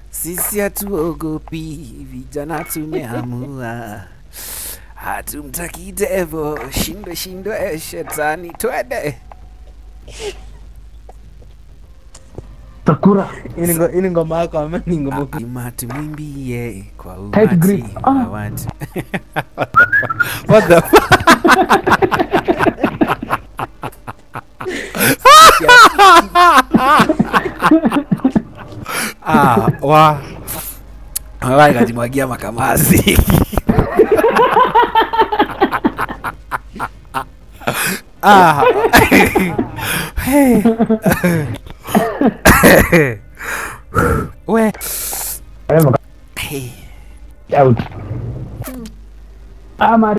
Sisi hatuogopi, vijana tumeamua, hatumtaki devo, shindwe shindwe shetani, twende. Sakura. Hii ni ngo- hii ni ngoma yako ama ni ngoma Ima tumwimbie kwa Tight umati grip. wa Ah. watu. What the fuck? ah, wa Alright, kajimwagia makamasi. ah. hey. We. Whatever. Hey. Out. Ah, Mari.